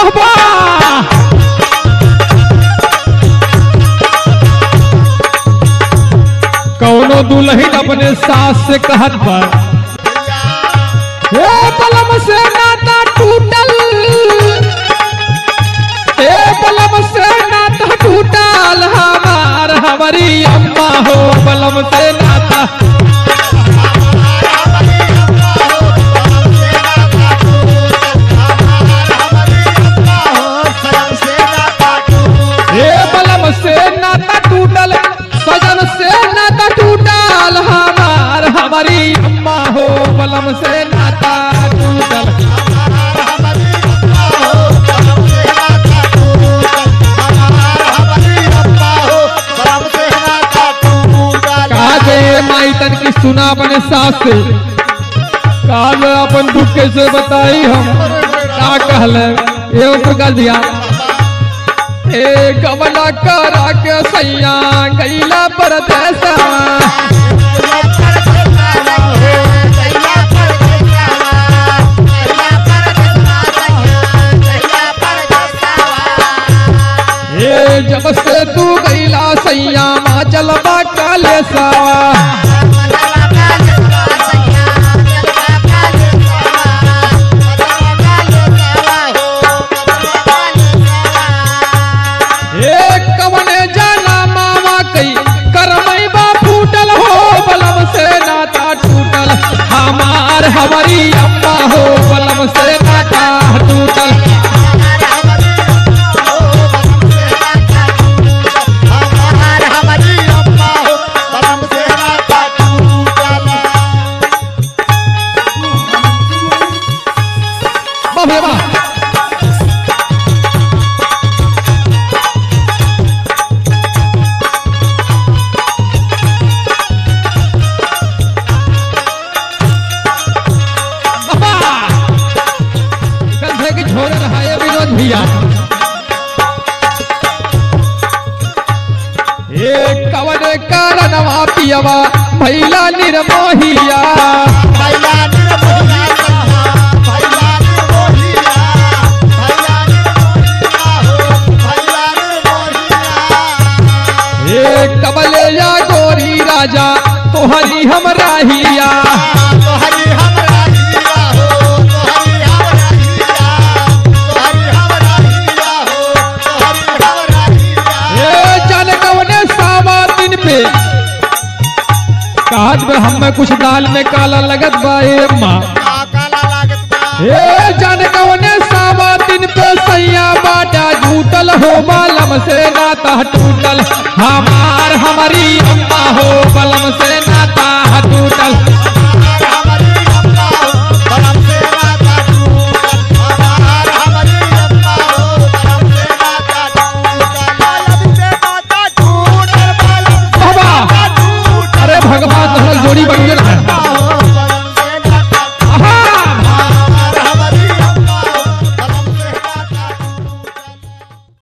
बाबा कौनो दुल्हन अपने सास से कहत पर हे बलम से नाता टूटल हे बलम से नाता टूटल हमार हमारी अम्मा हो बलम से नाता हे बलम से नाता टूटल सजन से नाता टूटल हमार हमारी अम्मा हो बलम से नाता टूटल कहा गए माई तन की सुना अपने सास से कहा गए अपन दुख कैसे बताई हम का कहल एवं प्रकाश दिया ए गमना करा के सैया गैला परदेसा ए जब से तू गैला सैया माँ जलवा काले सावा ए कवने जाना मामा कई करमई बा फूटल हो बलम से नाता टूटल हमार हमारी अम्मा हो बलम से नाता टूटल बाबे बा बाबा कंधे की छोड़ रहा है विनोद भैया ए कवन कारणवा पियवा भैला निर्मोहिया ए कबले या गोरी राजा तोहरी हम राहिया ए जान कवने सावा दिन पे काट में हम में कुछ दाल में काला लगत बा ए अम्मा ए जान कवने सावा दिन पे सैया बाटा झूठल हो बालम से नाता टूटल हमार हमारी अम्मा हो बलम से